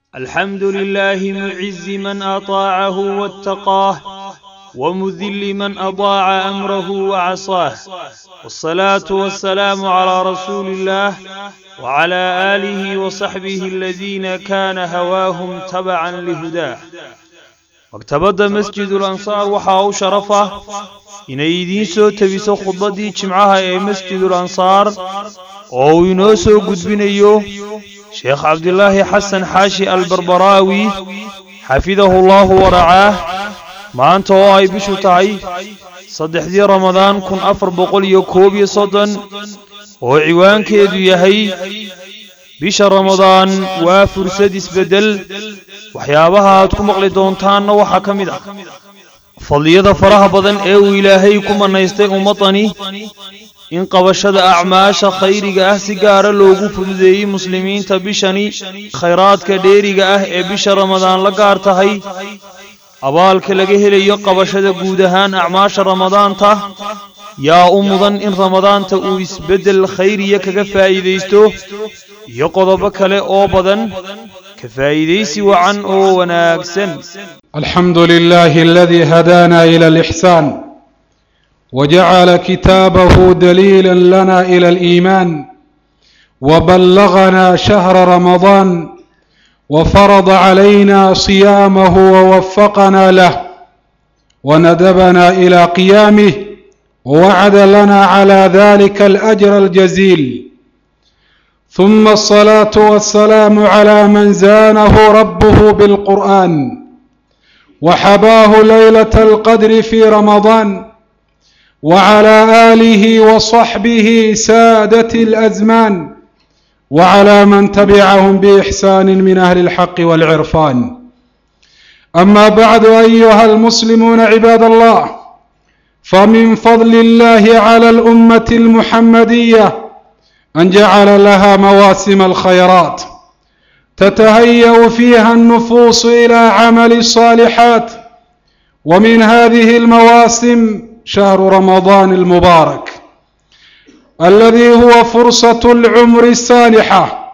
الحمد لله معز من أطاعه واتقاه ومذل من أضاع أمره وعصاه والصلاة والسلام على رسول الله وعلى آله وصحبه الذين كان هواهم تبعا لهداه maktabadda masjidul ansaar waxaa u sharaf ah inay idiin soo tebiso khudbaddii jimcaha ee masjidul ansaar oo uu inoo soo gudbinayo sheekh cabdilaahi xasan xaashi albarbaraawi xafidahullaahu waracaah maanta oo ay bishu tahay saddexdii ramadaan kun afar boqol iyo koob iyo soddon oo ciwaankeedu yahay bisha ramadaan waa fursad isbeddel waxyaabaha aad ku maqli doontaanna waxaa ka mid ah fadliyada faraha badan ee uu ilaahay ku mannaystay ummaddani in qabashada acmaasha khayriga ah si gaara loogu fududeeyey muslimiinta bishani khayraadka dheeriga ah ee bisha ramadaan la gaar tahay abaalka laga helayo qabashada guud ahaan acmaasha ramadaanta yaa u mudan in ramadaanta uu isbeddel khayriya kaga faa'iidaysto iyo qodobo kale oo badan ka faa'iidaysi wacan oo wanaagsan الحمد لله الذي هدانا إلى الإحسان وجعل كتابه دليلا لنا إلى الإيمان وبلغنا شهر رمضان وفرض علينا صيامه ووفقنا له وندبنا إلى قيامه ووعد لنا على ذلك الأجر الجزيل ثم الصلاة والسلام على من زانه ربه بالقرآن وحباه ليلة القدر في رمضان وعلى آله وصحبه سادة الأزمان وعلى من تبعهم بإحسان من أهل الحق والعرفان أما بعد أيها المسلمون عباد الله فمن فضل الله على الأمة المحمدية أن جعل لها مواسم الخيرات تتهيأ فيها النفوس إلى عمل الصالحات ومن هذه المواسم شهر رمضان المبارك الذي هو فرصة العمر السانحة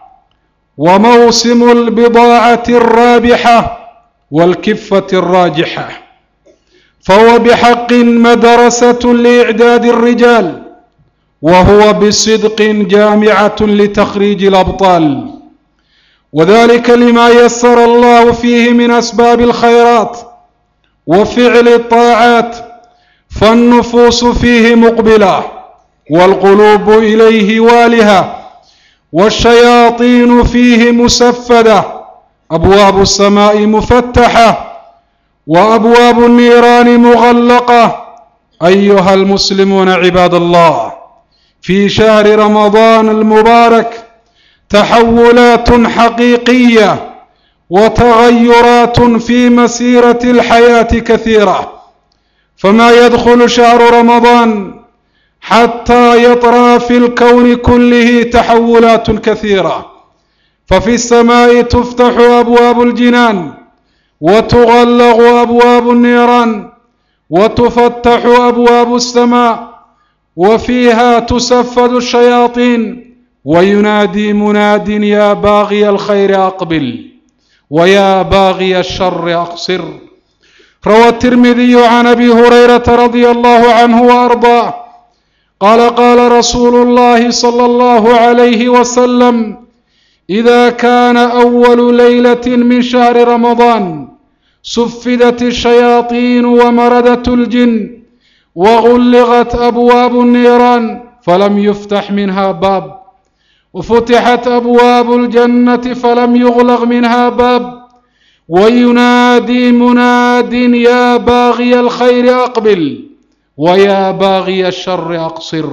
وموسم البضاعة الرابحة والكفة الراجحة فهو بحق مدرسة لإعداد الرجال وهو بصدق جامعة لتخريج الأبطال وذلك لما يسر الله فيه من أسباب الخيرات وفعل الطاعات فالنفوس فيه مقبلة والقلوب إليه والهة والشياطين فيه مسفدة أبواب السماء مفتحة وأبواب النيران مغلقة أيها المسلمون عباد الله في شهر رمضان المبارك تحولات حقيقية وتغيرات في مسيرة الحياة كثيرة فما يدخل شهر رمضان حتى يطرى في الكون كله تحولات كثيرة ففي السماء تفتح أبواب الجنان وتغلق أبواب النيران وتفتح أبواب السماء وفيها تسفد الشياطين وينادي مناد يا باغي الخير أقبل ويا باغي الشر أقصر روى الترمذي عن أبي هريرة رضي الله عنه وأرضاه قال قال رسول الله صلى الله عليه وسلم إذا كان أول ليلة من شهر رمضان سفدت الشياطين ومردت الجن وغلغت أبواب النيران فلم يفتح منها باب وفتحت أبواب الجنة فلم يغلق منها باب وينادي مناد يا باغي الخير أقبل ويا باغي الشر أقصر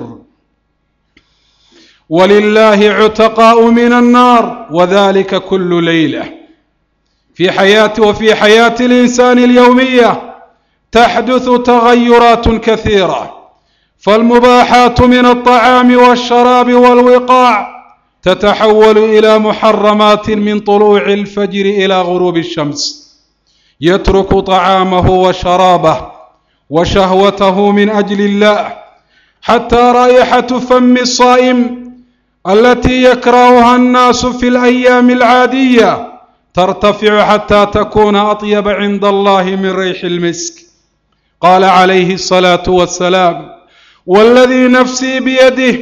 ولله عتقاء من النار وذلك كل ليلة في حياة وفي حياة الإنسان اليومية تحدث تغيرات كثيرة فالمباحات من الطعام والشراب والوقاع تتحول إلى محرمات من طلوع الفجر إلى غروب الشمس يترك طعامه وشرابه وشهوته من أجل الله حتى رائحة فم الصائم التي يكرهها الناس في الأيام العادية ترتفع حتى تكون أطيب عند الله من ريح المسك قال عليه الصلاة والسلام والذي نفسي بيده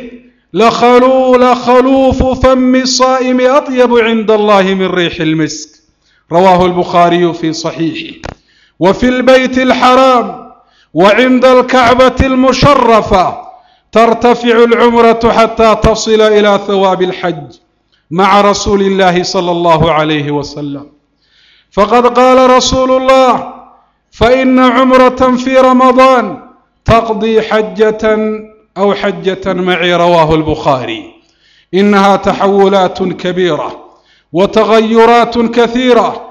لخلو لخلوف فم الصائم أطيب عند الله من ريح المسك رواه البخاري في صحيحه وفي البيت الحرام وعند الكعبة المشرفة ترتفع العمرة حتى تصل إلى ثواب الحج مع رسول الله صلى الله عليه وسلم فقد قال رسول الله فإن عمرة في رمضان تقضي حجة أو حجة معي رواه البخاري إنها تحولات كبيرة وتغيرات كثيرة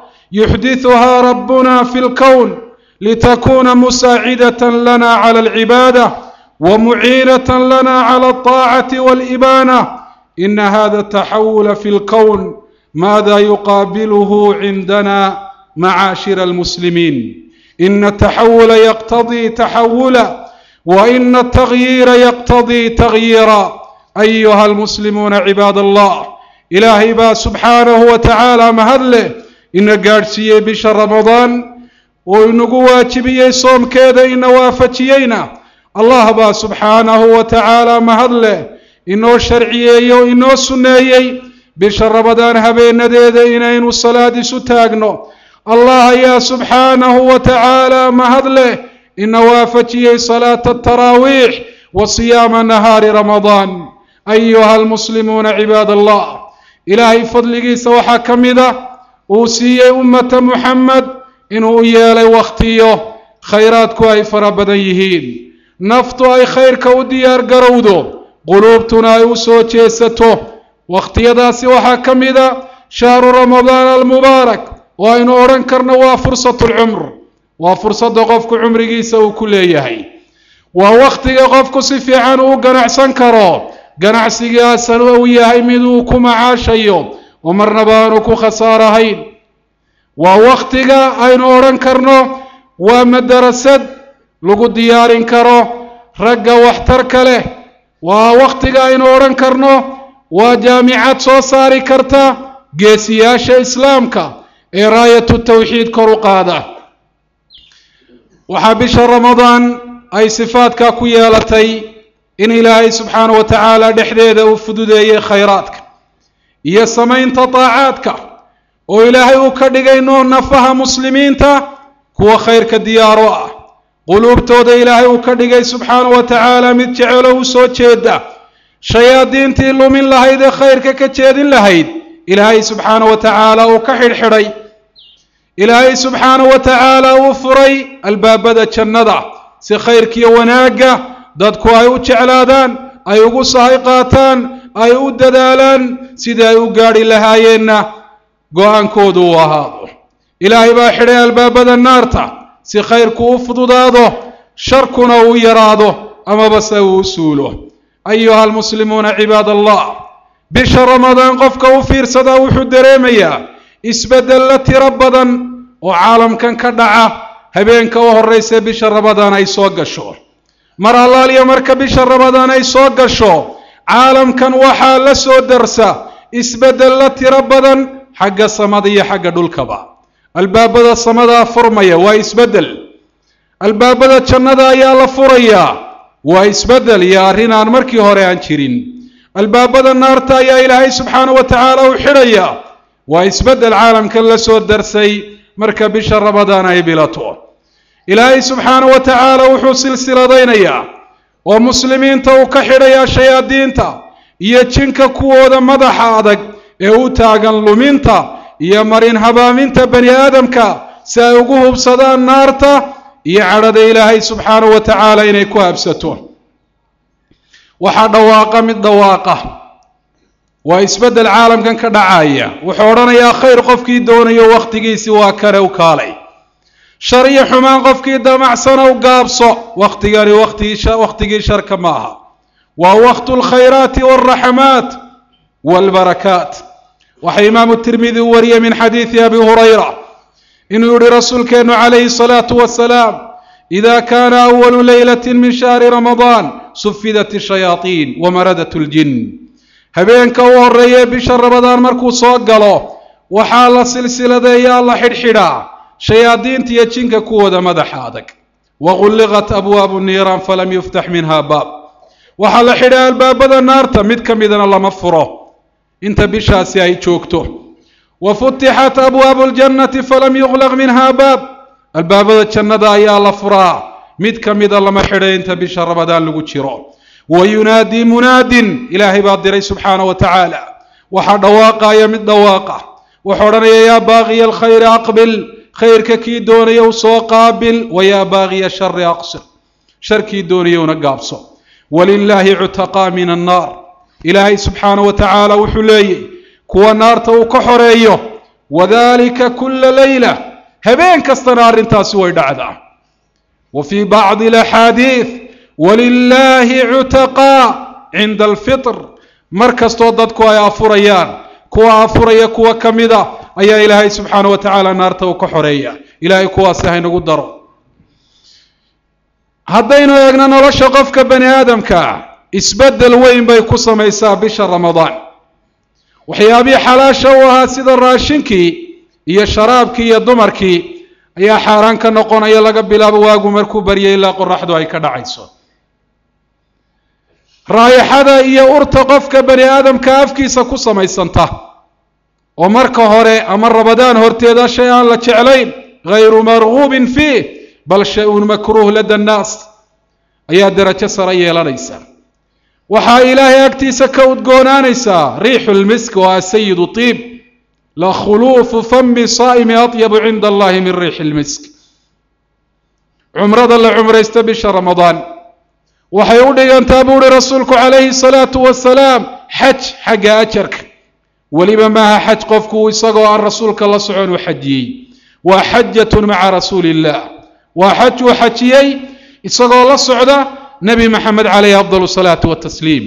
يحدثها ربنا في الكون لتكون مساعدة لنا على العبادة ومعينة لنا على الطاعة والإبانة إن هذا التحول في الكون ماذا يقابله عندنا معاشر المسلمين إن التحول يقتضي تحولا وإن التغيير يقتضي تغييرا أيها المسلمون عباد الله إلهي با سبحانه وتعالى مهدله إن قارسيه بشهر رمضان وإنه واجبيه صوم كذا إن وافتيينا الله با سبحانه وتعالى مهدله inoo sharciyeeyo inoo sunneeyey bisha rabadaan habeenadeeda inaynu salaad isu taagno allah ayaa subxaanahu wa tacaala mahad leh ina waafajiyey salaata ataraawiix wa siyaama nahaari ramadaan ayuha almuslimuuna cibaad allah ilaahay fadligiisa waxaa ka mida uu siiyey ummata muxamed inuu u yeelay wakhtiyo khayraadku ay fara badan yihiin naftu ay khayrka u diyaar garowdo quluubtuna ay u soo jeesato wakhtiyadaasi waxaa ka mida shahru ramadaan almubaarak oo aynu odhan karno waa fursatu lcumr waa fursadda qofku cumrigiisa uu ku leeyahay waa wakhtiga qofku si fiican uu ganacsan karo ganacsigaasana uu yahay mid uu ku macaashayo oo marnaba aanu ku khasaarahayn waa wakhtiga aynu odhan karno waa madarasad lagu diyaarin karo ragga waxtarka leh waa wakhtiga aynu odhan karno waa jaamicad soo saari karta geesiyaasha islaamka ee raayatu tawxiid kor u qaada waxaa bisha ramadaan ay sifaadka ku yeelatay in ilaahay subxaana wa tacaala dhexdeeda uu fududeeyey khayraadka iyo samaynta daacaadka oo ilaahay uu ka dhigay noo nafaha muslimiinta kuwa khayrka diyaaro ah quluubtooda ilaahay uu ka dhigay subxaana wa tacaala mid jecelo u soo jeeda shayaadiintii lumin lahayd ee khayrka ka jeedin lahayd ilaahay subxaana wa tacaala uu ka xidhxidhay ilaahay subxaana wa tacaala uu furay albaabada jannada si khayrkiiyo wanaagga dadku ay u jeclaadaan ay ugu sahay qaataan ay u dadaalaan sidii ay u gaadhi lahaayeenna go-aankoodu uu ahaado ilaahay baa xidhay albaabada naarta si khayrku u fududaado sharkuna uu yaraado amaba se uu u suulo ayuha almuslimuuna cibaad allah bisha ramadaan qofka u fiirsadaa wuxuu dareemayaa isbedella tiro badan oo caalamkan ka dhaca habeenka u horraysa bisha ramadaan ay soo gasho mar allaaliya marka bisha ramadaan ay soo gasho caalamkan waxaa la soo darsa isbedella tiro badan xagga samada iyo xagga dhulkaba albaabada samadaa furmaya waa isbeddel albaabada jannada ayaa la furayaa waa isbeddel iyo arrin aan markii hore aan jirin albaabada naarta ayaa ilaahay subxaana wa tacaala u xidhayaa waa isbeddel caalamkan la soo darsay marka bisha ramadaan ay bilato ilaahay subxaana wa tacaala wuxuu silsiladaynayaa oo muslimiinta uu ka xidhayaa shayaadiinta iyo jinka kuwooda madaxa adag ee u taagan luminta iyo marin habaaminta bani aadamka si ay ugu hubsadaan naarta iyo cadhada ilaahay subxaana wa tacaala inay ku habsato waxaa dhawaaqa mid dhawaaqa waa isbeddel caalamkan ka dhacaya wuxuu odhanayaa khayr qofkii doonayo wakhtigiisii waa kale u kaalay shar iyo xumaan qofkii damacsana u gaabso wakhtigani wakhtigii sharka ma aha waa wakhtu lkhayraati walraxamaat walbarakaat waxaa imaamu tirmidi u wariyey min xadiidi abi hurayra inuu yihi rasuulkeennu calayhi salaatu wasalaam ida kaana awalu leylati min shahri ramadaan sufidat shayaaiin wamaradat ljin habeenka u horeeye bisha ramadaan markuu soo galo waxaa la silsiladeeyaa la xidhxidhaa shayaadiinta iyo jinka kuwooda madaxa adag wagulliqat abwaabu niiraan falam yuftax minha baab waxaa la xidhaa albaabada naarta mid ka midana lama furo inta bishaasi ay joogto wa futixat abwaabu ljannati falam yuqlaq minha baab albaabada jannada ayaa la furaa mid ka mida lama xidhay inta bisha ramadaan lagu jiro wa yunaadii munaadin ilaahay baa diray subxaana wa tacaala waxaa dhawaaqaya mid dhawaaqa wuxuu odhanaya yaa baaqiya alkhayri aqbil khayrka kii doonaya u soo qaabil wa yaa baaqiya shari aqsir sharkii doonaya una gaabso walilaahi cutaqaa min annaar ilaahay subxaana wa tacaala wuxuu leeyay kuwa naarta uu ka xoreeyo wadalika kula leyla habeen kastana arrintaasi way dhacdaa wa fii bacdi alaxaadiid walilaahi cutaqaa cinda alfitr mar kastoo dadku ay afurayaan kuwa afuraya kuwa ka mida ayaa ilaahay subxaana wa tacaala naarta uu ka xoreeya ilaahay kuwaasi haynagu daro haddaynu eegno nolosha qofka bani aadamka isbeddel weyn bay ku samaysaa bisha ramadaan waxyaabihii xalaasha u ahaa sida raashinkii iyo sharaabkii iyo dumarkii ayaa xaaraan ka noqonaya laga bilaabo waagu markuu baryay ilaa qoraxdu ay ka dhacayso raayixada iyo urta qofka bani aadamka afkiisa ku samaysanta oo marka hore ama rabadaan horteeda shay aan la jeclayn hayru marguubin fiih bal shay-un makruuh lada annaas ayaa derajo sare yeelanaysa waxaa ilaahay agtiisa ka udgoonaanaysaa riixu lmisk oo ah sayidu tiib la khuluufu fami saa'imi atyabu cinda allahi min riixi lmisk cumrada la cumraysta bisha ramadaan waxay u dhigantaa buu uhi rasuulku calayhi salaatu wasalaam xaj xagga ajarka weliba maaha xaj qofku isagoo aan rasuulka la socon u xajiyey waa xajatun maca rasuuli illah waa xaj uu xajiyey isagoo la socda nebi maxamed calayhi afdal salaatu watasliim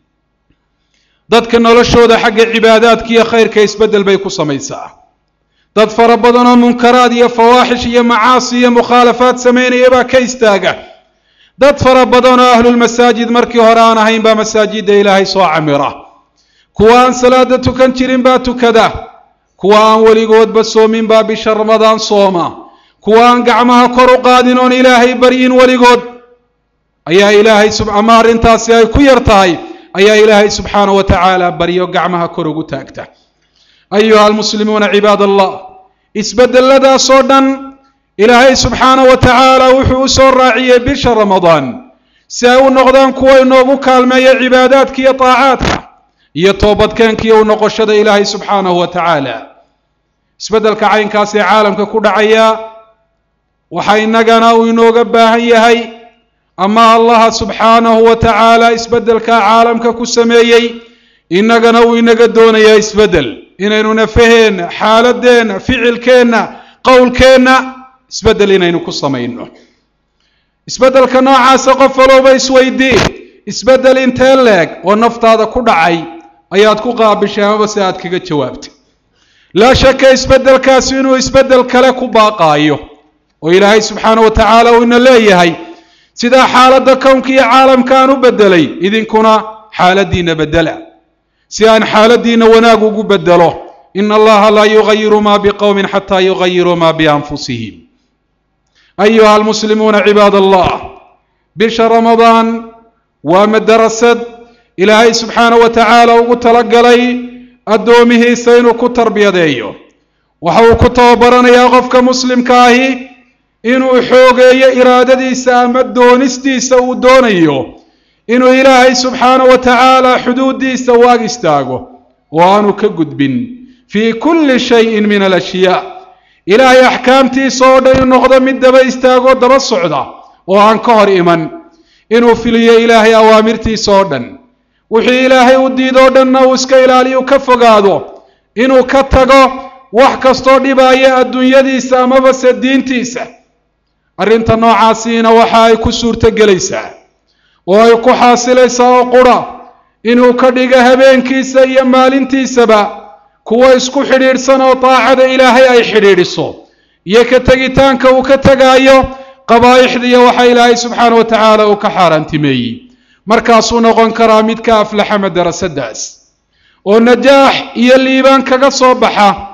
dadka noloshooda xagga cibaadaadka iyo khayrka isbeddel bay ku samaysaa dad fara badan oo munkaraad iyo fawaaxish iyo macaasi iyo mukhaalafaad samaynaya baa ka istaaga dad fara badan oo ahlulmasaajid markii hore aan ahayn baa masaajidda ilaahay soo camira kuwa aan salaada tukan jirin baa tukada kuwa aan weligoodba soomin baa bisha ramadaan sooma kuwa aan gacmaha kor u qaadin oon ilaahay baryin weligood ayaa ilaahay ama arrintaasi ay ku yar tahay ayaa ilaahay subxaana wa tacaala baryo gacmaha kor ugu taagta ayuha almuslimuuna cibaad allah isbedeladaasoo dhan ilaahay subxaana wa tacaala wuxuu u soo raaciyey bisha ramadaan si ay u noqdaan kuwa inoogu kaalmeeya cibaadaadka iyo taacaadka iyo toobadkeenkiiyo u noqoshada ilaahay subxaanahu wa tacaala isbeddelka caynkaas ee caalamka ku dhacaya waxa innagana uu inooga baahan yahay ama allaha subxaanahu wa tacaala isbeddelkaa caalamka ku sameeyey innagana uu inaga doonayaa isbeddel inaynu nafaheenna xaaladeenna ficilkeenna qowlkeenna isbeddel inaynu ku samayno isbeddelka noocaasa qof walowba isweydii isbeddel intee leeg oo naftaada ku dhacay ayaad ku qaabishay amaba si aad kaga jawaabtay laa shaka isbeddelkaasi inuu isbeddel kale ku baaqaayo oo ilaahay subxaana wa tacaala uu ina leeyahay sidaa xaaladda kownka iyo caalamka aan u beddelay idinkuna xaaladdiina beddela si aan xaaladdiina wanaag ugu beddelo ina allaha laa yugayiru ma biqowmin xataa yugayiruu ma bianfusihim ayuha almuslimuuna cibaad allah bisha ramadaan waa madarasad ilaahay subxaana wa tacaala ugu talagalay addoomihiisa inuu ku tarbiyadeeyo waxa uu ku tababaranayaa qofka muslimka ahi inuu xoogeeyo iraadadiisa ama doonistiisa uu doonayo inuu ilaahay subxaana wa tacaala xuduuddiisa u ag istaago oo aanu ka gudbin fii kulli shayin min alashyaa ilaahay axkaamtiisa oo dhan inuu noqdo mid daba istaagoo daba socda oo aan ka hor iman inuu filiyo ilaahay awaamirtiisa oo dhan wixii ilaahay u diidoo dhanna uu iska ilaaliyu ka fogaado inuu ka tago wax kastoo dhibaya adduunyadiisa amaba se diintiisa arrinta noocaasiina waxa ay ku suurto gelaysaa oo ay ku xaasilaysaa oo qura inuu ka dhigo habeenkiisa iyo maalintiisaba kuwa isku xidhiidhsan oo daacada ilaahay ay xidhiidhiso iyo ka tegitaanka uu ka tegaayo qabaa'ixdiiyo waxa ilaahay subxaana wa tacaala uu ka xaaraantimeeyey markaasuu noqon karaa mid ka aflaxa madarasadaas oo najaax iyo liibaan kaga soo baxa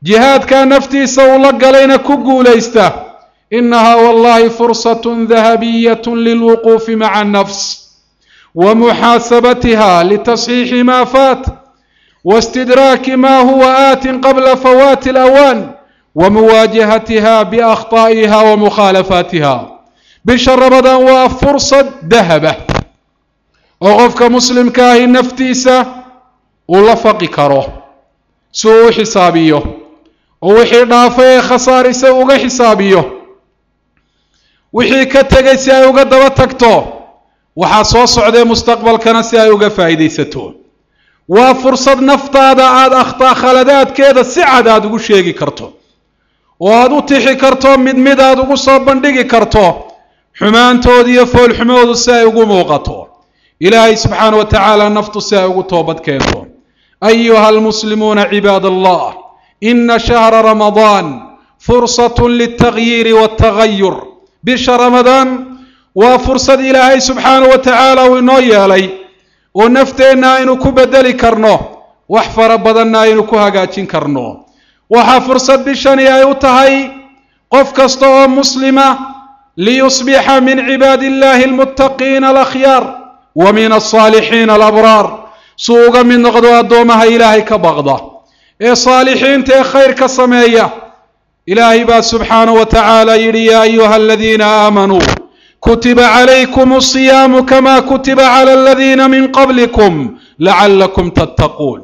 jihaadkaa naftiisa uu la galayna ku guulaysta inahaa wallahi fursatun dahabiyatun lilwuquufi maca annafs wa muxaasabatiha litasxiixi maa faat wastidraaki ma huwa aatin qabla fawaati alawaan wa muwaajahatiha biakhtaa'iha wa mukhaalafaatiha bisha ramadaan waa fursad dahaba oo qofka muslimka ahi naftiisa uu la faqi karo si uu u xisaabiyo oo wixii dhaafay ee khasaarisay uga xisaabiyo wixii ka tegay si ay uga daba tagto waxaa soo socdee mustaqbalkana si ay uga faa'iidaysato waa fursad naftaada aada akhtaa khaladaadkeeda si cad aada ugu sheegi karto oo aada u tixi karto mid mid aad ugu soo bandhigi karto xumaantooda iyo foolxumoodu si ay ugu muuqato ilaahay subxaana wa tacaala naftu si ay ugu toobad keento ayuha almuslimuuna cibaad allah ina shahra ramadaan fursat liltagyiiri waltagayur bisha ramadaan waa fursad ilaahay subxaana wa tacaala uu inoo yeelay oo nafteenna aynu ku bedeli karno wax fara badanna aynu ku hagaajin karno waxaa fursad bishani ay u tahay qof kasta oo muslima liyusbixa min cibaadi illahi almuttaqiina alakhyaar wa min alsaalixiina alabraar suu uga mid noqdo addoomaha ilaahay ka baqda ee saalixiinta ee khayr ka sameeya ilaahay baa subxaanahu wa tacaala yidhi yaa ayuha aladiina aamanuu kutiba calaykum asiyaamu kama kutiba cala aladiina min qablikum lacalakum tattaquun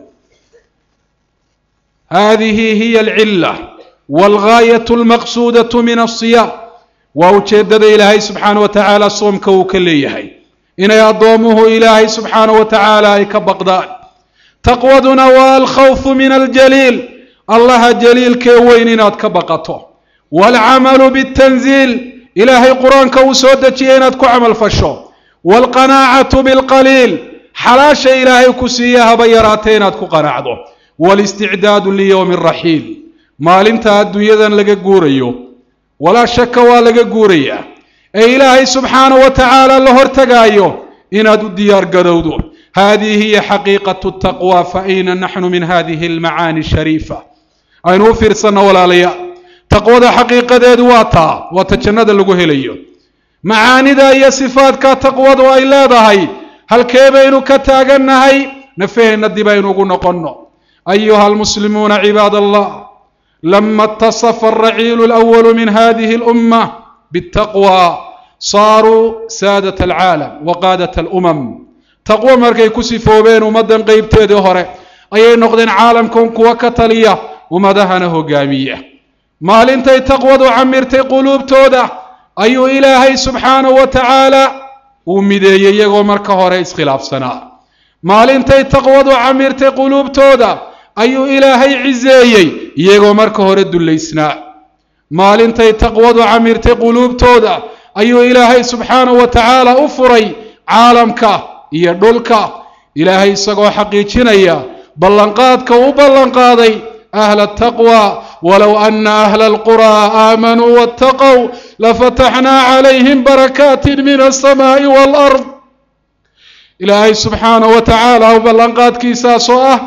hadihi hiya alcila walgaayatu almaqsuudatu min alsiyaam waa ujeeddada ilaahay subxaana wa tacaala soomka uu ka leeyahay inay addoomuhu ilaahay subxaana wa tacaala ay ka baqdaan taqwaduna waa alkhawfu min aljaliil allaha jaliilkee weyn inaad ka baqato waalcamalu bitanziil ilaahay qur-aanka uu soo dejiyay inaad ku camal fasho waalqanaacatu bilqaliil xalaasha ilaahay ku siiya haba yaraatee inaad ku qanacdo walisticdaadu liyowmi raxiil maalinta adduunyadan laga guurayo walaa shaka waa laga guurayaa ee ilaahay subxaana wa tacaala la hortagaayo inaad u diyaar garowdo hadihi hiya xaqiiqatu taqwa fa ayna naxnu min hadihi almacaani shariifa aynu u fiirsanno walaalayaa taqwada xaqiiqadeedu waa taa waa ta jannada lagu helayo macaanida iyo sifaadka taqwadu ay leedahay halkee baynu ka taagannahay nafaheenna dib aynu ugu noqonno ayuha almuslimuuna cibaad allah lama اtaصfa alraciilu اlأwalu min hadihi اlأumة bالtaqwى saaruu saadaة alcaalam waqaadat اlأmam taqwo markay ku sifoobeen ummaddan qeybteedii hore ayay noqdeen caalamkan kuwa ka taliya ummadahana hogaamiya maalintay taqwadu camirtay quluubtooda ayuu ilaahay subxaanahu wa tacaala uu mideeyey iyagoo marka hore iskhilaafsanaa maalintay taqwadu camirtay quluubtooda ayuu ilaahay ciseeyey iyagoo marka hore dullaysnaa maalintay taqwadu camirtay quluubtooda ayuu ilaahay subxaanahu wa tacaala u furay caalamka iyo dhulka ilaahay isagoo xaqiijinaya ballanqaadka u ballanqaaday ahla ataqwa walow ana ahla alquraa aamanuu waataqow lafataxnaa calayhim barakaatin min alsamaa'i waalard ilaahay subxaanahu wa tacaala ballanqaadkiisaasoo ah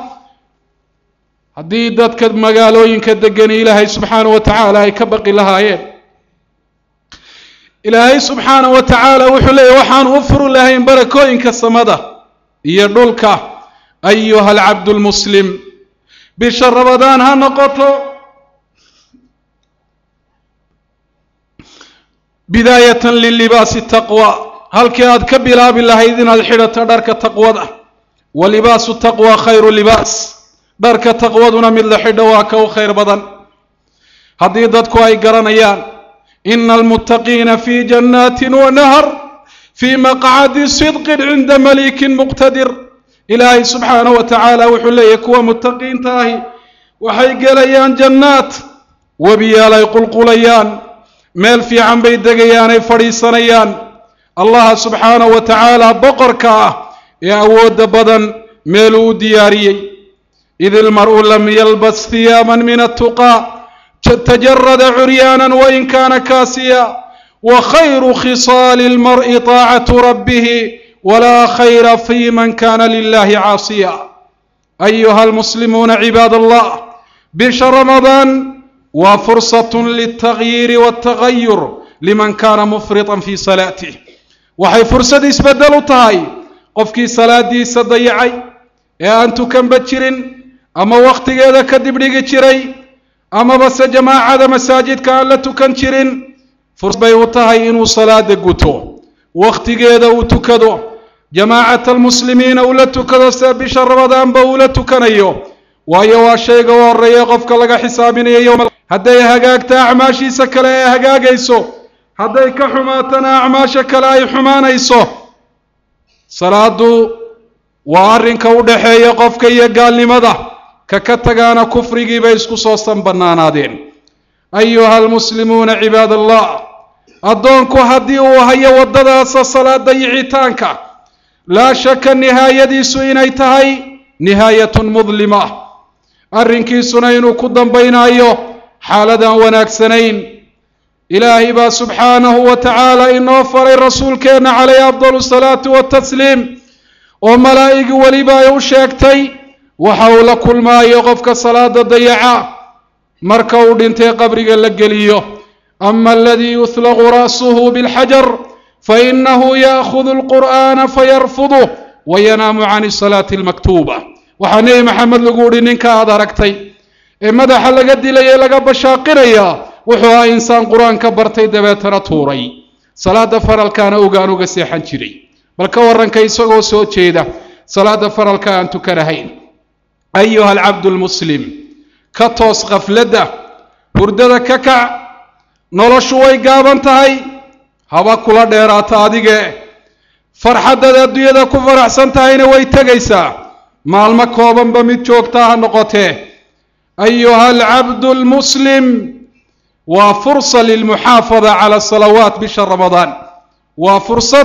haddii dadka magaalooyinka degani ilaahay subxaanahu wa tacaala ay ka baqi lahaayeen ilaahay subxaanahu wa tacaala wuxuu leeyahy waxaanu u furi lahayn barakooyinka samada iyo dhulka ayuha alcabdu lmuslim bisha rabadaan ha noqoto bidaayatan lilibaasi taqwa halkii aad ka bilaabi lahayd inaad xidhato dharka taqwada wa libaasu taqwa khayru libaas dharka taqwaduna mid la xidho waa ka u khayr badan haddii dadku ay garanayaan ina almuttaqiina fi jannaatin wa nahar fii maqcadi sidqin cinda malikin muqtadir ilaahay subxaanahu wa tacaala wuxuu leeyahy kuwa muttaqiinta ahi waxay gelayaan jannaad webiyaal ay qulqulayaan meel fiican bay degayaan ay fadhiisanayaan allaha subxaanahu wa tacaala boqorka ah ee awoodda badan meeluu u diyaariyey id ilmar'u lam yalbas hiyaaman min attuqaa tajarada curyaanan wain kaana kaasiya wa khayru khisaali lmar'i taacatu rabbihi walaa khayra fi man kana lilahi caasiya ayuha almuslimuuna cibaad allah bisha ramadaan waa fursatun liltagyiiri waltagayur liman kaana mufritan fii salaatih waxay fursad isbeddel u tahay qofkii salaadiisa dayacay ee aan tukanba jirin ama wakhtigeeda kadib dhigi jiray amaba se jamaacada masaajidka aan la tukan jirin fursad bay u tahay inuu salaada guto wakhtigeeda uu tukado jamaacata almuslimiina uu la tukado sida bisha ramadaanba uu la tukanayo waayo waa shayga u horreeya qofka laga xisaabinayo yowma hadday hagaagta acmaashiisa kale ee hagaagayso hadday ka xumaatana acmaasha kale ay xumaanayso salaadu waa arrinka u dhaxeeya qofka iyo gaalnimada ka ka tagaana kufrigiibay isku soo sanbannaanaadeen ayuha almuslimuuna cibaad allah addoonku haddii uu hayo waddadaasa salaada yicitaanka laa shaka nihaayadiisu inay tahay nihaayatun mudlima arrinkiisuna inuu ku dambaynaayo xaaladaan wanaagsanayn ilaahay baa subxaanahu wa tacaala inoo faray rasuulkeenna calayhi afdalu salaatu watasliim oo malaa'igi weliba ay u sheegtay waxa uu la kulmaayo qofka salaada dayaca marka uu dhintay qabriga la geliyo ama aladii yuhlaqu ra'suhu bilxajar fainahu ya'khudu alqur'aana fayarfuduh wayanaamu can salaati almaktuuba waxaa nebi maxamed lagu uhi ninka aad aragtay ee madaxa laga dilay ee laga bashaaqinaya wuxuu ahaa insaan qur-aanka bartay dabeetana tuuray salaada faralkaana ogaan uga seexan jiray bal ka warranka isagoo soo jeeda salaada faralka aan tukanahayn ayuha alcabdu lmuslim ka toos khafladda hurdada ka kac noloshu way gaaban tahay haba kula dheeraata adige farxaddaad adduunyada ku faraxsan tahayna way tegaysaa maalmo koobanba mid joogtaa ha noqotee ayuha alcabdu lmuslim waa fursa lilmuxaafada cala salawaat bisha ramadaan waa fursad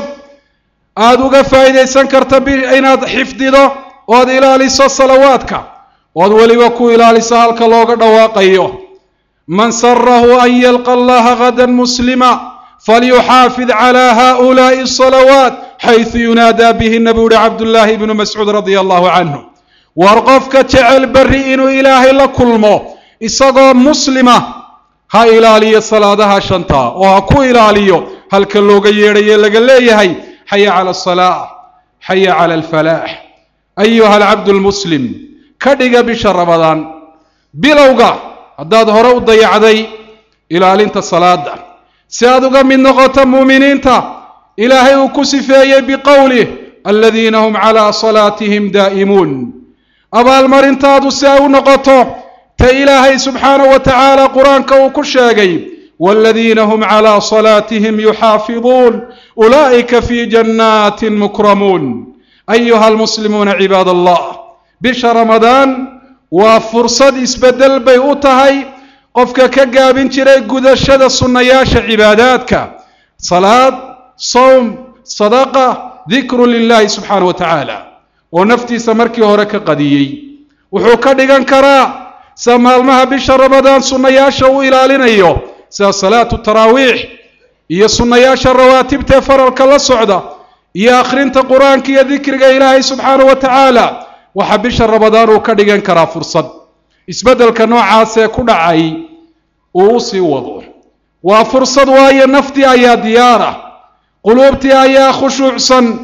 aada uga faa'iidaysan karta inaad xifdido ood ilaaliso salawaadka ood weliba ku ilaaliso halka looga dhawaaqayo man sarahu an yalqa allaha gadan muslima falyuxaafid cala haؤulaaءi الصalawaat xayثu yunaadaa bihina buu uhi cabdullaahi ibnu mascuud radia allahu canhu war qofka jecel berri inuu ilaahay la kulmo isagoo muslima ha ilaaliyo salaadaha shanta oo ha ku ilaaliyo halka looga yeedhaye laga leeyahay xaya cala asalaa xaya cala alfalaax ayuha alcabdu lmuslim ka dhiga bisha ramadaan bilowga haddaad hore u dayacday ilaalinta salaada si aad uga mid noqoto muuminiinta ilaahay uu ku sifeeyey biqowlih aladiina hum calaa salaatihim daa'imuun abaalmarintaadu si ay u noqoto ta ilaahay subxaanahu wa tacaala qur-aanka uu ku sheegay waaladiina hum calaa salaatihim yuxaafiduun ulaa'ika fii jannaatin mukramuun ayuha almuslimuuna cibaad allah bisha ramadaan waa fursad isbeddel bay u tahay qofka ka gaabin jiray gudashada sunnayaasha cibaadaadka salaad sowm sadaqa dikru lilahi subxaanahu wa tacaala oo naftiisa markii hore ka qadiyey wuxuu ka dhigan karaa sida maalmaha bisha ramadaan sunnayaasha uu ilaalinayo sida salaatu taraawiix iyo sunnayaasha rawaatibtae faralka la socda iyo akhrinta qur-aanka iyo dikriga ilaahay subxaanahu wa tacaala waxaa bisha ramadaan uu ka dhigan karaa fursad isbeddelka noocaasee ku dhacay uu u sii wado waa fursad waayo naftii ayaa diyaara quluubtii ayaa khushuucsan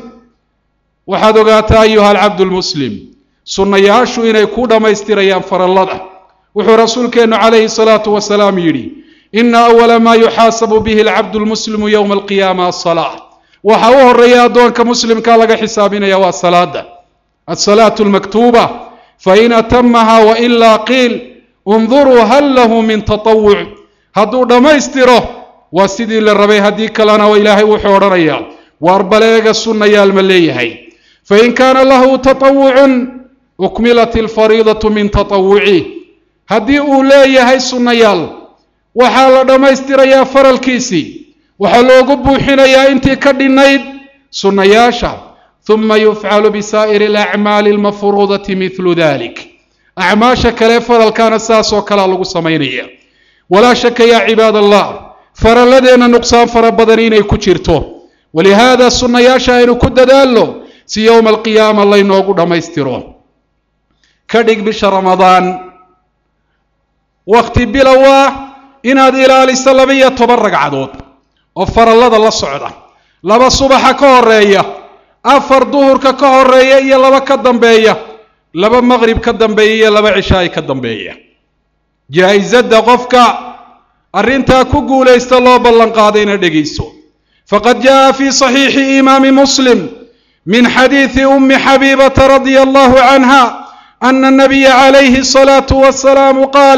waxaad ogaataa ayuha alcabdu lmuslim sunnayaashu inay ku dhammaystirayaan farallada wuxuu rasuulkeennu calayhi salaatu wasalaam yidhi ina awala maa yuxaasabu bihi alcabdu lmuslimu yowma alqiyaama asalaa waxa u horeeya addoonka muslimka laga xisaabinaya waa salaada alsalaatu almaktuuba fain atamaha wailaa qiil unduruu hal lahu min tatawuc hadduu dhammaystiro waa sidii la rabay haddii kalena ilaahay wuxuu odhanayaa waar baleega sunnayaal ma leeyahay fain kaana lahu tatawucun ukmilat alfariidatu min tatawucih haddii uu leeyahay sunnayaal waxaa la dhammaystirayaa faralkiisii waxaa loogu buuxinayaa intii ka dhinnayd sunnayaasha uma yufcalu bisaa'iri alacmaali almafruudati midlu dalik acmaasha kale faralkaana saasoo kalea lagu samaynaya walaa shaka yaa cibaad allah faralladeenna nuqsaan fara badan inay ku jirto walihaada sunnayaasha aynu ku dadaalno si yowma alqiyaama laynoogu dhammaystiro ka dhig bisha ramadaan wakhti bilow ah inaad ilaaliso laba-iyo toban ragcadood oo farallada la socda laba subaxa ka horeeya afar duhurka ka horeeya iyo laba ka dambeeya laba maqrib ka dambeeya iyo laba cishaay ka dambeeya jaa-isadda qofka arrintaa ku guulaysta loo ballan qaadayna dhegayso faqad jaa fi صaxiixi imaami muslim min xadiidi umi xabiibata radia allahu canha ana الnabiya calayhi الصalaaةu wasalaamu qaal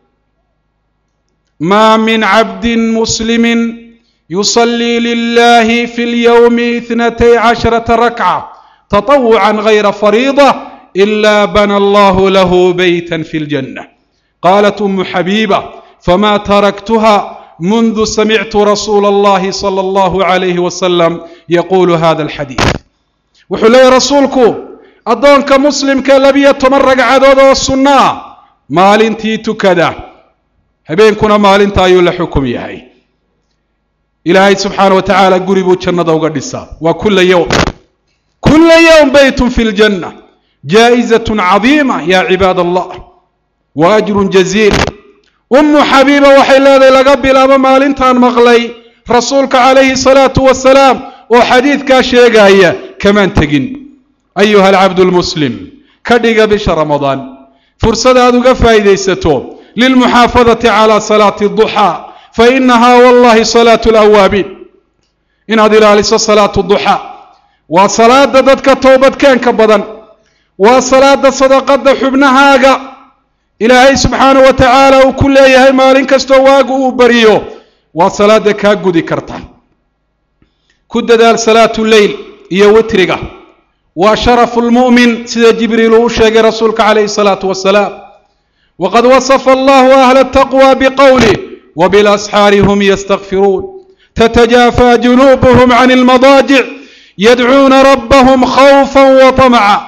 ma min cabdi muslimi yuصlii lilahi fi اlyowmi اثnatay casharata rakca taطawuca gayra fariida ila bana allahu lahu beyta fi اljanة qalat umu xabiiba fma taraktuha mundu samictu rasuula اllahi salى اllahu عalayhi wasalam yaqulu hada alxadiid wuxuu leeyahy rasuulku addoonka muslimka labiyo toban ragcadood oo sunno ah maalintii tukada habeenkuna maalinta ayuu la xukum yahay ilaahay subxaana wa tacaala guri buu jannada uga dhisaa waa kula yowm kula yowm beytun fi ljanna jaa'izaة cadiima ya cibaad allah wa ajru jaziil ummu xabiiba waxay leedahay laga bilaabo maalintaan maqlay rasuulka calayhi salaatu wasalaam oo xadiidkaa sheegaya kamaan tegin ayuha alcabdu lmuslim ka dhiga bisha ramadaan fursad aad uga faa'iidaysato lilmuxaafadati calaa salaati duxaa fa inahaa wallahi salaatu lawaabiin inaad ilaaliso salaatu duxaa waa salaada dadka toobadkeenka badan waa salaada sadaqada xubnahaaga ilaahay subxaanahu wa tacaala uu ku leeyahay maalin kastoo waagu uu bariyo waa salaada kaa gudi karta ku dadaal salaatu leyl iyo witriga waa sharafu lmu'min sida jibriil uu u sheegay rasuulka calayhi salaatu wasalaam waqad wasafa allahu ahla ataqwa biqowlih wabilasxaari hum yastakfiruun tatajaafa junuubuhum can almadaajic yadcuuna rabbahum khawfa wa tamca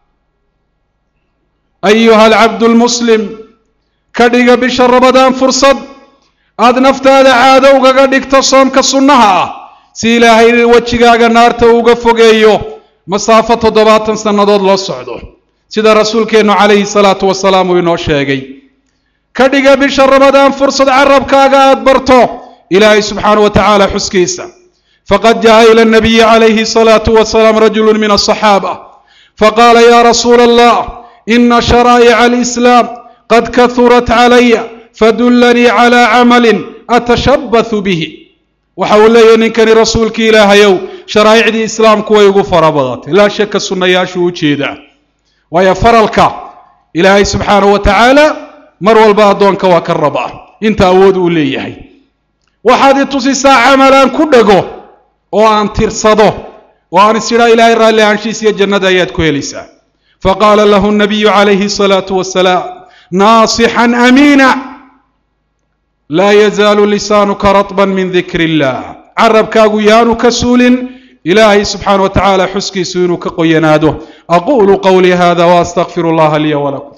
ayuha alcabdu lmuslim ka dhiga bisha ramadaan fursad aada naftaada caado ugaga dhigto soomka sunnaha ah si ilaahay wejigaaga naarta uga fogeeyo masaafo toddobaatan sannadood loo socdo sida rasuulkeennu calayhi salaatu wasalaam uu inoo sheegay ka dhiga bisha ramadaan fursad carabkaaga aada barto ilaahay subxaana wa tacaala xuskiisa faqad jaa ila nabiyi calayhi salaatu wasalaam rajulu min asaxaaba faqaala ya rasuula allah ina sharaa'ica alislaam qad kahurat calaya fadullanii calaa camalin atashabbathu bihi waxa uu leeyahy ninkani rasuulkii ilaahayow sharaa'icdii islaamku way ugu fara badatay laa shaka sunnayaashuu u jeedaa waayo faralka ilaahay subxaanahu wa tacaala mar walba addoonka waa ka rabaa inta awood uu leeyahay waxaad i tusisaa camal aan ku dhego oo aan tirsado oo aan is idhaa ilaahay raalli ahaanshiis iyo jannada ayaad ku helaysaa faqaala lahu nabiyu calayhi الsalaatu wasalaam naasixan amiina laa yazaalu lisaanuka raطba min dikri اllah carabkaagu yaanu ka suulin ilaahay subxaana wa tacaala xuskiisu inuu ka qoyanaado aqulu qowlii hada waastaqfir اllaha liya walakum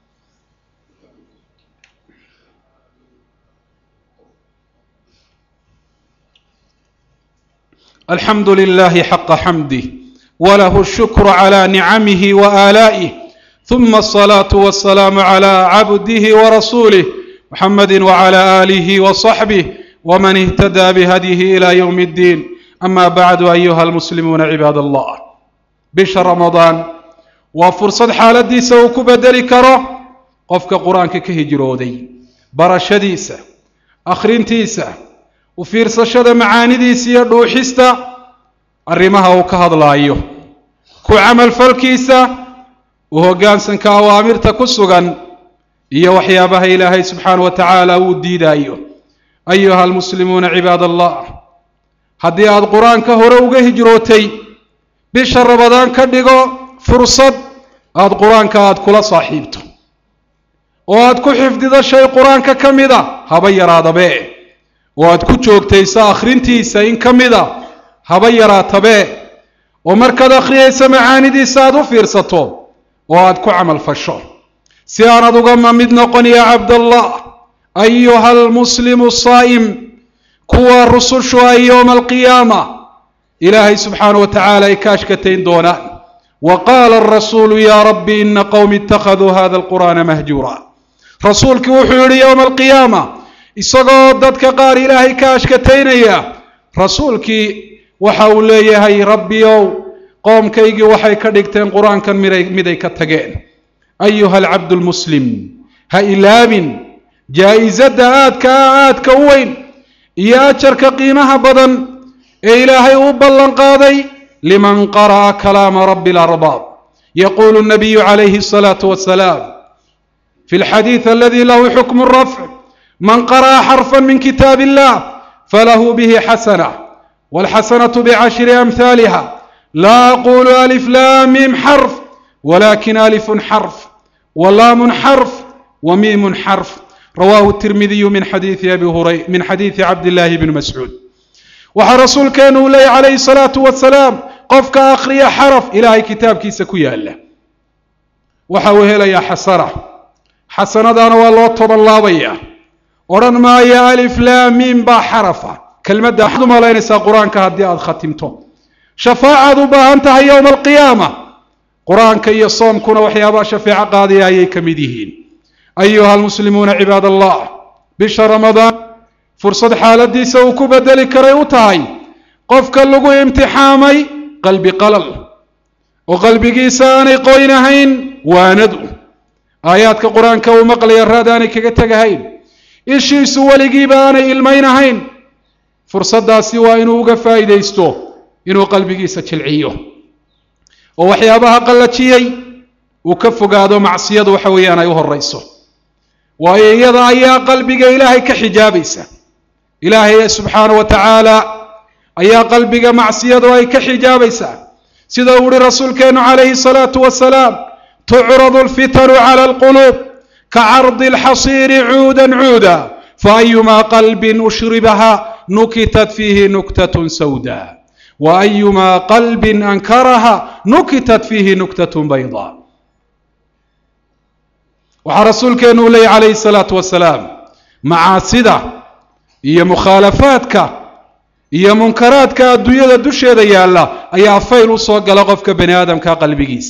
alxamdu lilahi xaqa xamdih وله الشكر على نعمه وآلائه ثم الصلاة والسلام على عبده ورسوله محمد وعلى آله وصحبه ومن اهتدى بهديه إلى يوم الدين أما بعد أيها المسلمون عباد الله بشهر رمضان وفرصة حالدي سوك بدل كره قفك قرآنك كهجرودي برشديسة أخرينتيسة وفيرسشد معانديسية روحيستا arrimaha uu ka hadlaayo ku camalfalkiisa u hoggaansanka awaamirta ku sugan iyo waxyaabaha ilaahay subxaana wa tacaala uu diidaayo ayuha almuslimuuna cibaad allah haddii aada qur-aanka hore uga hijrootay bisha rabadaan ka dhigo fursad aada qur-aanka aada kula saaxiibto oo aada ku xifdido shay qur-aanka ka mid a haba yaraadabe oo aada ku joogtayso akhrintiisa in ka mid a haba yaraatabee oo markaad akhriyaysa macaanidiisa aada u fiirsato oo aada ku camal fasho si aanad ugama mid noqon yaa cabdallah ayuha almuslimu saa'im kuwa rusushu ay yowma alqiyaama ilaahay subxaana wa tacaala ay ka ashkatayn doonaan wa qaala arasuulu ya rabbi ina qowmi ittakhaduu hada alqur'aana mahjuura rasuulkii wuxuu yidhi yowma alqiyaama isagoo dadka qaar ilaahay ka ashkataynaya rasuulkii waxa uu leeyahay rabbiyow qoomkaygii waxay ka dhigteen qur-aankan miday miday ka tageen ayuha alcabdu lmuslim ha ilaabin jaa-isadda aadka ah aadka u weyn iyo ajarka qiimaha badan ee ilaahay u ballan qaaday liman qara'a kalaama rabbi alarbaab yaqulu nabiyu calayhi asalaatu wasalaam fi lxadiid aladi lahu xukmu rafc man qara'a xarfa min kitaab illah falahu bihi xasana walxasanatu bicashri amhaaliha laa aqulu alif laam mim xarf walakin alifun xarf walaamun xarf wamiimun xarf rawahu tirmidiyu min xadiidi abi huray min xadiidi cabdillahi bni mascuud waxaa rasuulkeenu uu leeyay calayhi salaatu wasalaam qofka akhriya xaraf ilaahay kitaabkiisa ku yaala waxa uu helayaa xasana xasanadaana waa loo toban laabaya odhan maayo alif laam miim baa xarafa kelmadda waxaad u malaynaysaa qur-aanka haddii aada khatimto shafaacaad u baahan tahay yowma alqiyaama qur-aanka iyo soomkuna waxyaabaha shafeeco qaadaya ayay ka mid yihiin ayuha almuslimuuna cibaad allah bisha ramadaan fursad xaaladiisa uu ku bedeli karay u tahay qofka lagu imtixaamay qalbi qalal oo qalbigiisa aanay qoynahayn waanadu aayaadka qur-aanka uu maqlaya raad aanay kaga tegahayn ishiisu weligiiba aanay ilmaynahayn fursaddaasi waa inuu uga faa'iidaysto inuu qalbigiisa jilciyo oo waxyaabaha qallajiyey uu ka fogaado macsiyadu waxa weeyaan ay u horayso waayo iyada ayaa qalbiga ilaahay ka xijaabaysa ilaahay subxaana wa tacaala ayaa qalbiga macsiyadu ay ka xijaabaysaa sida uu uhi rasuulkeenu calayhi salaatu wasalaam tucradu alfitanu cala alquluub kacardi alxasiiri cuudan cuuda faayumaa qalbin ushribaha nukitat fiihi nuktatun sawda waayumaa qalbin ankaraha nukitat fiihi nuktatun bayda waxaa rasuulkeenu u leeyay calayhi salaatu wasalaam macaasida iyo mukhaalafaadka iyo munkaraadka adduunyada dusheeda yaalla ayaa fayl u soo gala qofka bani aadamka qalbigiisa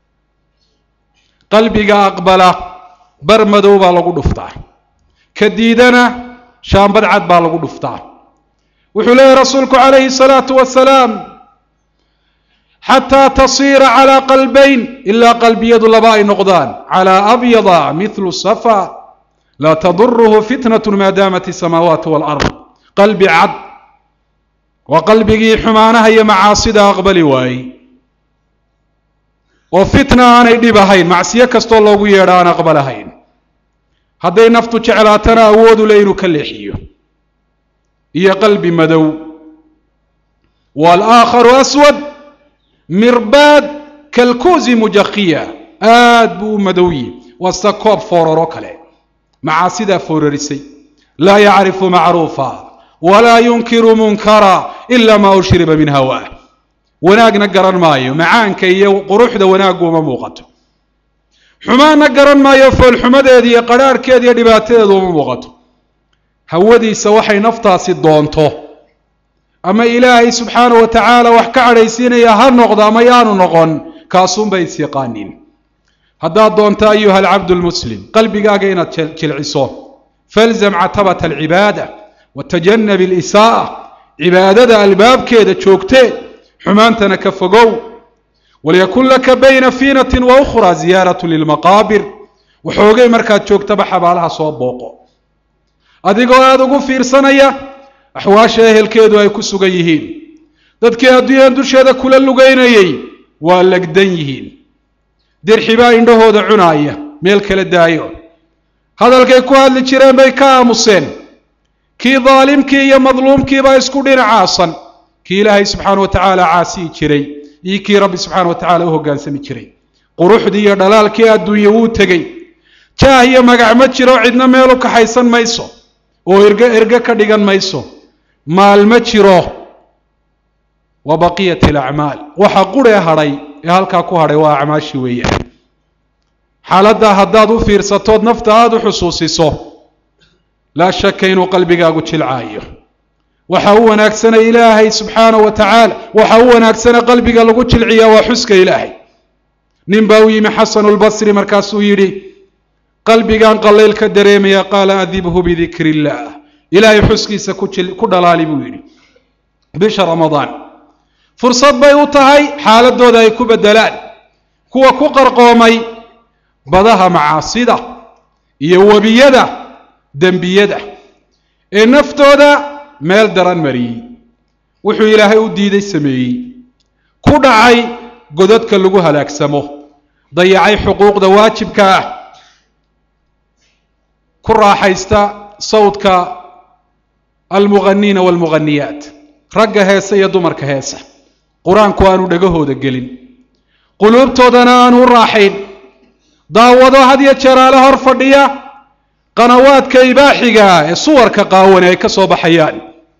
qalbiga aqbala bar madow baa lagu dhuftaa ka diidana shaambad cad baa lagu dhuftaa wuxuu leeyahy rasuulku calayhi salaatu wasalaam xataa tasiira calaa qalbayn ilaa qalbiyadu laba ay noqdaan calaa abyada mithlu safa laa taduruhu fitnatu maa daamat isamaawaat walard qalbi cad waa qalbigii xumaanaha iyo macaasida aqbali waayey oo fitna aanay dhib ahayn macsiyo kastoo loogu yeedho aan aqbalahayn hadday naftu jeclaatana awoodu le inuu ka leexiyo iyo qalbi madow walaakharu aswad mirbaad kalkuusi mujakiya aad buu u madowyi waa sida koob fooraro kale macaasidaa foorarisay laa yacrifu macruufa walaa yunkiru munkara ila maa ushriba min hawaa wanaagna garan maayo macaanka iyo quruxda wanaaggu uma muuqato xumaanna garan maayo foolxumadeeda iyo qarhaarhkeeda iyo dhibaatadeedu uma muuqato hawadiisa waxay naftaasi doonto ama ilaahay subxaana wa tacaala wax ka cadhaysiinaya ha noqdo ama yaanu noqon kaasuunbay is yaqaaniin haddaad doonto ayuha alcabdu lmuslim qalbigaaga inaad jilciso falzam catabata alcibaada watajanab alisaaa cibaadada albaabkeeda joogtee xumaantana ka fogow walyakun laka bayna fiinatin wa ukhra ziyaaratu lilmaqaabir waxoogay markaad joogtaba xabaalaha soo booqo adigoo aada ugu fiirsanaya axwaasha ehelkeedu ay ku sugan yihiin dadkii adduunyan dusheeda kula lugeynayey waa legdan yihiin dirxibaa indhahooda cunaaya meel kala daayo hadalkay ku hadli jireen bay ka aamuseen kii daalimkii iyo madluumkiibaa isku dhinacaasan kii ilaahay subxaana wa tacaala caasiyi jiray iyo kii rabbi subxaana wa tacala u hoggaansami jiray quruxdii iyo dhalaalkii adduunye wuu tegey jaah iyo magac ma jiro cidna meel u kaxaysan mayso oo erge erge ka dhigan mayso maal ma jiro wa baqiyat alacmaal waxa quree hadhay ee halkaa ku hadhay waa acmaashii weeyaan xaaladdaa haddaad u fiirsatood nafta aada u xusuusiso laa shaka inuu qalbigaagu jilcaayo waxa u wanaagsana ilaahay subxaana wa tacaala waxa u wanaagsana qalbiga lagu jilciyaa waa xuska ilaahay nin baa u yimi xasanu lbasri markaasuu yidhi qalbigan qallayl ka dareemaya qaala adibhu bidikri illaah ilaahay xuskiisa ku dhalaali buu yidhi bisha ramadaan fursad bay u tahay xaaladooda ay ku beddelaan kuwa ku qarqoomay badaha macaasida iyo webiyada dembiyada ee naftooda meel daran mariyey wuxuu ilaahay u diiday sameeyey ku dhacay godadka lagu halaagsamo dayacay xuquuqda waajibka ah ku raaxaysta sawdka almughaniina waalmughaniyaat ragga heese iyo dumarka heesa qur-aanku aanu dhegahooda gelin quluubtoodana aanu u raaxayn daawado had yo jeeraale hor fadhiya qanawaadka ibaaxiga ee suwarka qaawani ay ka soo baxayaan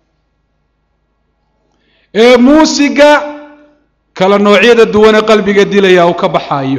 ee muusiga kala noocyada duwane qalbiga dilaya uu ka baxaayo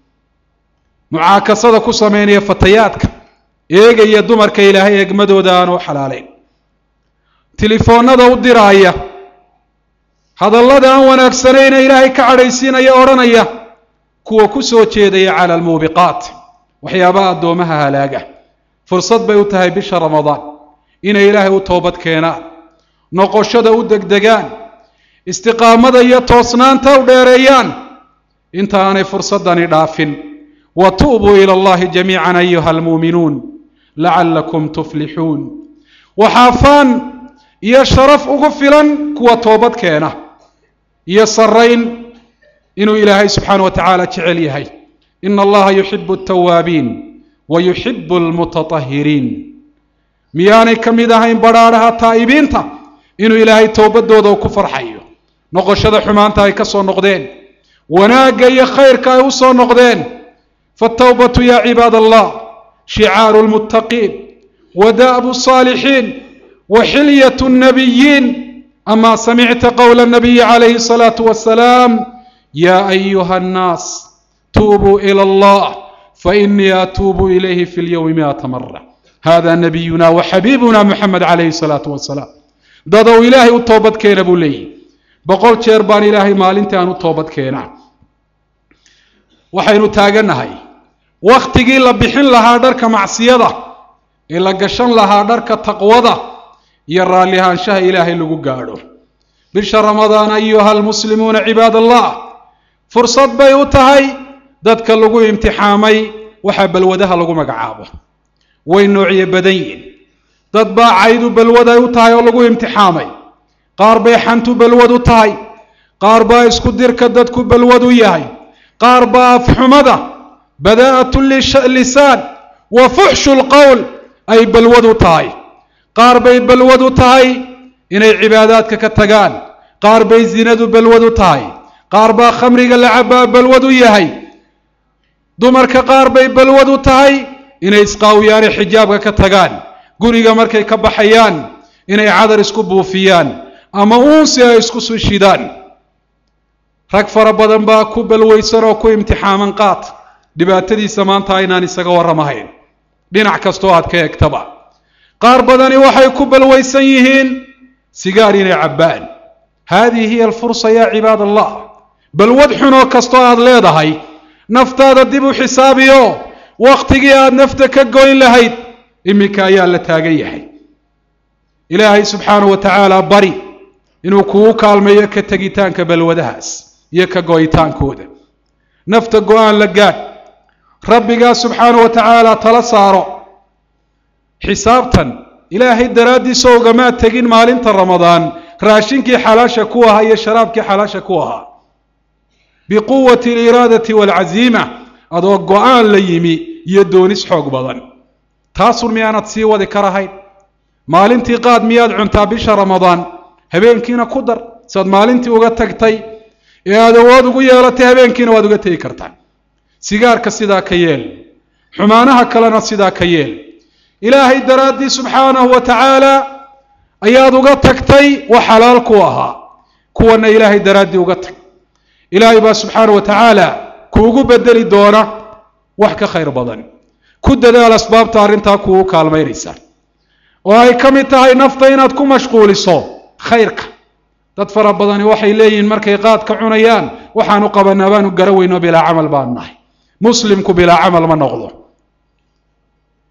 mucaakasada ku sameynaya fatayaadka eegaya dumarka ilaahay eegmadooda aanu u xalaaleyn telefoonnada u diraaya hadallada aan wanaagsanayna ilaahay ka cadhaysiinaya odhanaya kuwa ku soo jeedaya cala almuubiqaat waxyaabaha addoomaha halaaga fursad bay u tahay bisha ramadaan inay ilaahay u toobad keenaan noqoshada u degdegaan istiqaamada iyo toosnaanta u dheereeyaan inta aanay fursadani dhaafin wa tuubuu ila allahi jamiican ayuha almuuminuun lacallakum tuflixuun waxaafaan iyo sharaf ugu filan kuwa toobad keena iyo sarayn inuu ilaahay subxaana wa tacaala jecel yahay ina allaha yuxibu altawaabiin wa yuxibu almutatahiriin miyaanay ka mid ahayn badhaadhaha taa'ibiinta inuu ilaahay towbadooda u ku farxayo noqoshada xumaanta ay ka soo noqdeen wanaagga iyo khayrka ay u soo noqdeen faatawbatu ya cibaad allah shicaaru lmuttaqiin wa da'bu saalixiin wa xilyatu nnabiyiin ama samicta qowla nabiyi calayhi الsalaatu wasalaam ya ayuha annaas tuubuu ila allah fainii atuubu ilayhi fi lyowmi miata mara hada nabiyuna wa xabiibuna muxamed calayhi الsalaatu wasalaam dadow ilaahay u toobad keena buu leeyihi boqol jeer baan ilaahay maalintii aan u toobad keenaa waxaynu taagannahay wakhtigii la bixin lahaa dharka macsiyada ee la gashan lahaa dharka taqwada iyo raalli ahaanshaha ilaahay lagu gaadho bisha ramadaan ayuha almuslimuuna cibaad allah fursad bay u tahay dadka lagu imtixaamay waxaa balwadaha lagu magacaabo way noocyo badan yihin dad baa caydu balwad ay u tahay oo lagu imtixaamay qaar bay xantu balwad u tahay qaar baa isku dirka dadku balwad u yahay qaar baa afxumada badaa'atu lisaan wa fuxshu lqowl ay balwad u tahay qaar bay balwad u tahay inay cibaadaadka ka tagaan qaar bay zinadu balwad u tahay qaar baa khamriga la cabaa balwad u yahay dumarka qaar bay balwad u tahay inay isqaawiyaane xijaabka ka tagaan guriga markay ka baxayaan inay cadar isku buufiyaan ama uunsi ay isku shidaan rag fara badan baa ku balwaysan oo ku imtixaaman qaat dhibaatadiisa maanta aynaan isaga warramahayn dhinac kastoo aad ka eegtaba qaar badani waxay ku balwaysan yihiin sigaar inay cabbaan haadihi hiya alfursa yaa cibaad allah balwad xunoo kastoo aad leedahay naftaada dib u xisaabiyo wakhtigii aad nafta ka goyn lahayd iminka ayaa la taagan yahay ilaahay subxaanahu wa tacaala bari inuu kugu kaalmeeyo ka tegitaanka balwadahaas iyo ka go'itaankooda nafta go-aan la gaadh rabbigaa subxaanahu wa tacaala tala saaro xisaabtan ilaahay daraaddiisa ogamaad tegin maalinta ramadaan raashinkii xalaasha ku ahaa iyo sharaabkii xalaasha ku ahaa biquwati aliraadati waalcaziima adoo go-aan la yimi iyo doonis xoog badan taasun miyaanad sii wadi karahayn maalintii qaad miyaad cuntaa bisha ramadaan habeenkiina ku dar saad maalintii uga tagtay ee aad awood ugu yeelatay habeenkiina waad uga tegi kartaa sigaarka sidaa ka yeel xumaanaha kalena sidaa ka yeel ilaahay daraaddii subxaanahu wa tacaala ayaad uga tagtay wax xalaal ku ahaa kuwana ilaahay daraaddii uga tag ilaahay baa subxaanahu wa tacaala kuugu bedeli doona wax ka khayr badan ku dadaal asbaabta arrintaa kuugu kaalmaynaysa oo ay ka mid tahay nafta inaad ku mashquuliso khayrka dad fara badani waxay leeyihiin markay qaadka cunayaan waxaanu qabanaa baanu gara weyno bilaa camal baanu nahay muslimku bilaa camal ma noqdo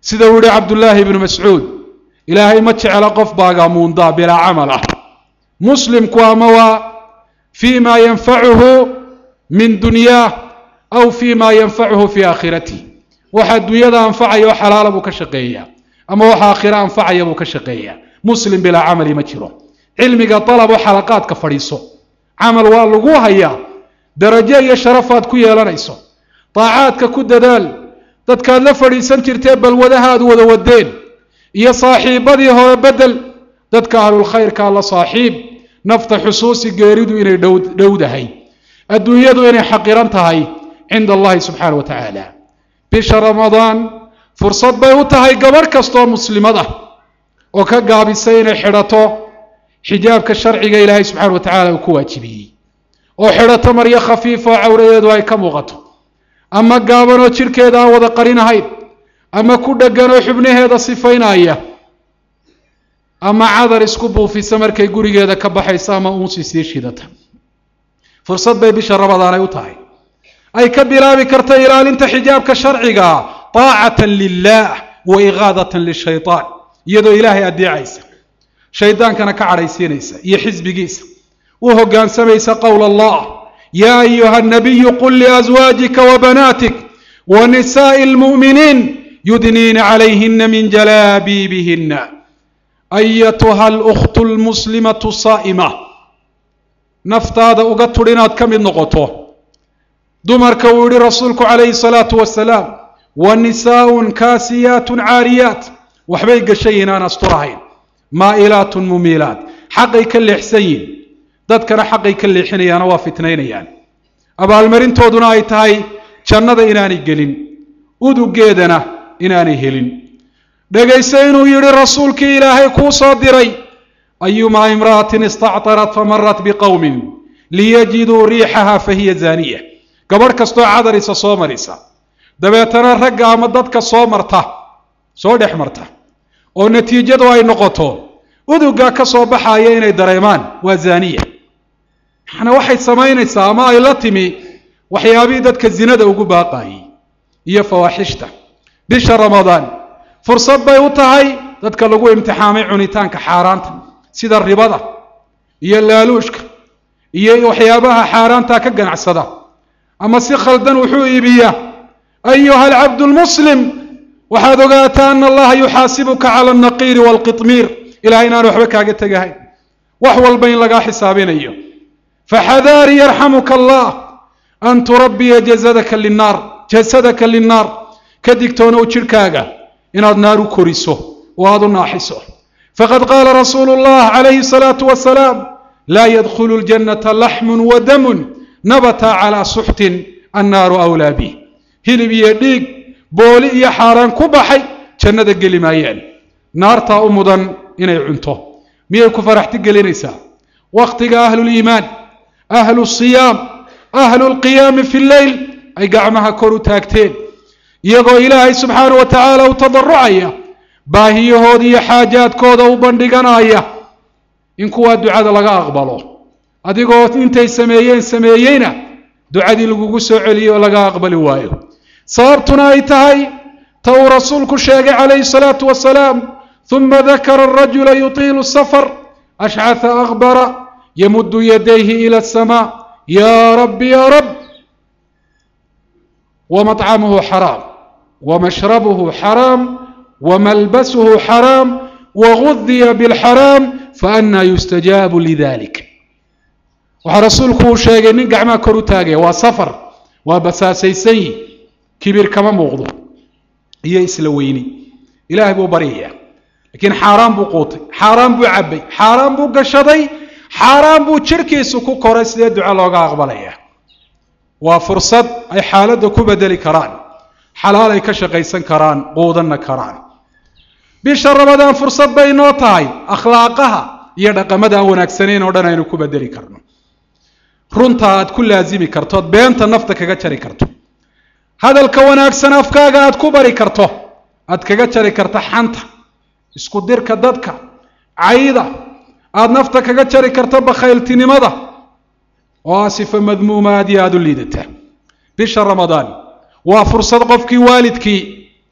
sida uu yihi cabdullaahi ibnu mascuud ilaahay ma jecla qof baagamuundaa bilaa camal ah muslimku ama waa fii ma yanfacuhu min dunyaah aw fii ma yanfacuhu fii aakhiratihi waxa adduunyada anfacaya oo xalaala buu ka shaqeeyaa ama waxa aakhira anfacaya buu ka shaqeeyaa muslim bilaa camali ma jiro cilmiga dalabo xalaqaadka fadhiiso camal waa lagu hayaa darajo iyo sharafaad ku yeelanayso daacaadka ku dadaal dadkaad la fadhiisan jirtee balwadahaad wada wadeen iyo saaxiibadii hore bedel dadka ahlulkhayrkaa la saaxiib nafta xusuusi geeridu inay dhowdahay adduunyadu inay xaqiran tahay cinda allahi subxaana wa tacaala bisha ramadaan fursad bay u tahay gabadh kastooo muslimad ah oo ka gaabisay inay xidhato xijaabka sharciga ilaahay subxana wa tacala uu ku waajibiyey oo xidhato maryo khafiifa oo cawradeedu ay ka muuqato ama gaaban oo jidhkeeda aan wada qarinahayn ama ku dheggan oo xubnaheeda sifaynaya ama cadar isku buufisa markay gurigeeda ka baxayso ama uunsi sii shidata fursad bay bisha rabadaanay u tahay ay ka bilaabi karta ilaalinta xijaabka sharciga taacatan lilah wa igaadatan lishaytaan iyadoo ilaahay adeecaysa shaydaankana ka cadhaysiinaysa iyo xisbigiisa u hogaansamaysa qowl allah ya ayuha nabiyu qul liazwaajika wabanaatik wa nisaa'i lmu'miniin yudniina calayhina min jalaabiibihina ayatuha alkhtu lmuslimatu saa'ima naftaada uga tudh inaad ka mid noqoto dumarka uu yihi rasuulku calayhi salaatu wasalaam wa nisaaun kaasiyaatun caariyaat waxbay gashay inaan asturahayn maa'ilaatun mumiilaat xaqay ka leexsan yihin dadkana xaqay ka leexinayaana waa fitnaynayaan abaalmarintooduna ay tahay jannada inaanay gelin udugeedana inaanay helin dhegayse inuu yidhi rasuulkii ilaahay kuu soo diray ayumaa imra'atin istactarat famarat biqowmin liyajiduu riixaha fahiya zaaniya gabadh kastoo cadarisa soo marisa dabeetana ragga ama dadka soo marta soo dhex marta oo natiijadu ay noqoto udugaa ka soo baxaya inay dareemaan waa zaaniya maxana waxay samaynaysaa ama ay la timi waxyaabihii dadka zinada ugu baaqayay iyo fawaaxishta bisha ramadaan fursad bay u tahay dadka lagu imtixaamay cunitaanka xaaraanta sida ribada iyo laaluushka iyo waxyaabaha xaaraanta ka ganacsada ama si khaldan wuxuu iibiyaa ayuha alcabdu lmuslim waxaad ogaataa ana allaha yuxaasibuka cala alnaqiiri waalqitmiir ilahay inaan waxba kaaga tegahayn wax walba in lagaa xisaabinayo faxadaari yarxamuka allah an turabbiya jasadaka linaar jasadaka linnaar ka digtoonow jidhkaaga inaad naar u koriso oo aada u naaxiso faqad qaala rasuulu llah calayhi salaatu wasalaam laa yadkhulu ljannata laxmun wa damun nabata calaa suxtin annaaru awlaa bih hilib iyo dhiig booli iyo xaaraan ku baxay jannada geli maayaan naartaa u mudan inay cunto miyay ku faraxti gelinaysaa wakhtiga ahluliimaan ahlu siyaam ahlu lqiyaami fi lleyl ay gacmaha kor u taagteen iyagoo ilaahay subxaana wa tacaala u tadarucaya baahiyahooda iyo xaajaadkooda u bandhiganaya in kuwaa ducada laga aqbalo adigoo intay sameeyeen sameeyeyna ducadii lagugu soo celiyo oo laga aqbali waayo sababtuna ay tahay ta uu rasuulku sheegay calayhi salaatu wasalaam uma dakara arajula yutiilu safar ashcatha akbara yamuddu yadayhi ila asamaa ya rabbi ya rab wamطcamuhu xaraam wmashrabuhu xaraam wmalbasuhu xaraam wagudiya bاlxaraam faana yustajaabu lidalik waxaa rasuulku uu sheegay nin gacmaha kor u taagaya waa safar waa basaasaysan yi kibir kama muuqdo iyo isla weyni ilahay buu baryaya lakiin xaaraan buu quutay xaaraan buu cabay xaaraan buu gashaday xaaraan buu jirhkiisu ku koray sidee duco looga aqbalaya waa fursad ay xaaladda ku bedeli karaan xalaal ay ka shaqaysan karaan quudanna karaan bisha rabadaan fursad bay inoo tahay akhlaaqaha iyo dhaqamada aan wanaagsanayn oo dhan aynu ku bedeli karno runta aad ku laasimi karto ood beenta nafta kaga jari karto hadalka wanaagsan afkaaga aad ku bari karto aad kaga jari karto xanta isku dirka dadka cayda aada nafta kaga jari karto bakhayltinimada oo ah sifa madmuuma aad iyo aada u liidata bisha ramadaan waa fursad qofkii waalidkii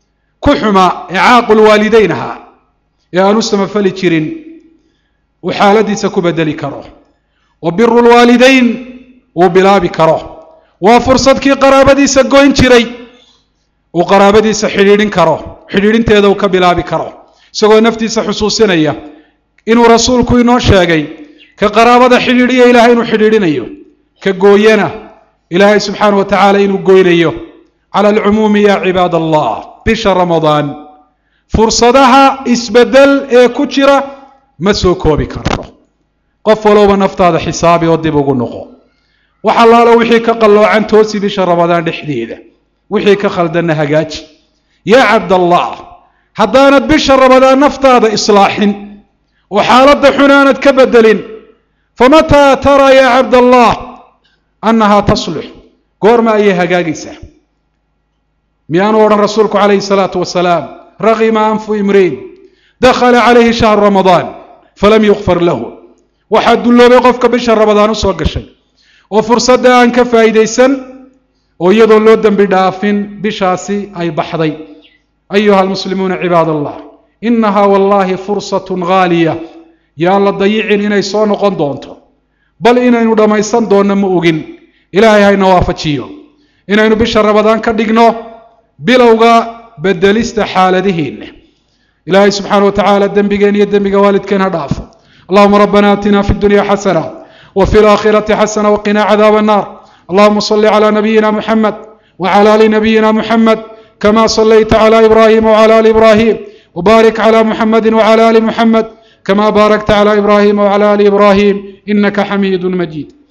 ku xumaa ee caaqul waalideyn ahaa ee aan u samafali jirin uu xaaladiisa ku bedeli karo wa biru lwaalideyn uu bilaabi karo waa fursadkii qaraabadiisa goyn jiray uu qaraabadiisa xidhiidhin karo xidhiidhinteeda uu ka bilaabi karo isagoo naftiisa xusuusinaya inuu rasuulku inoo sheegay ka qaraabada xidhiidhiya ilaahay inuu xidhiidhinayo ka gooyana ilaahay subxaana wa tacaala inuu goynayo cala alcumuumi ya cibaad allah bisha ramadaan fursadaha isbedel ee ku jira ma soo koobi karto qof walowba naftaada xisaabi oo dib ugu noqo wax allaalo wixii ka qalloocan toosi bisha ramadaan dhexdeeda wixii ka khaldanna hagaaji yaa cabdallah haddaanad bisha ramadaan naftaada islaaxin oo xaaladda xun aanad ka bedelin famataa taraa yaa cabdallah annahaa taslux goorma ayay hagaagaysaa miyaanu odhan rasuulku calayhi salaatu wasalaam raqima anfu imriin dakhala calayhi shahru ramadaan falam yukfar lahu waxaa dulloobay qofka bisha ramadaan u soo gashay oo fursadda aan ka faa'iidaysan oo iyadoo loo dembi dhaafin bishaasi ay baxday ayuha almuslimuuna cibaad allah inahaa wallaahi fursatun ghaaliya yaan la dayicin inay soo noqon doonto bal inaynu dhammaysan doonno ma ogin ilaahay hayna waafajiyo inaynu bisha ramadaan ka dhigno bilowga bedelista xaaladihiinna ilaahay subxaana wa tacaala dembigeen iyo dembiga waalidkeen ha dhaafo allahuma rabbana aatina fi dunya xasana wa fi laakhirati xasana waqina cadaaba annar allahuma صل على نبينا محمد وعلى ال نبينا محمد كما صليت على ابراهيم وعلى ال ابراهيم وبارك على محمد وعلى ال محمد كما باركت على ابراهيم وعلى ال ابراهيم انك حميد مجيد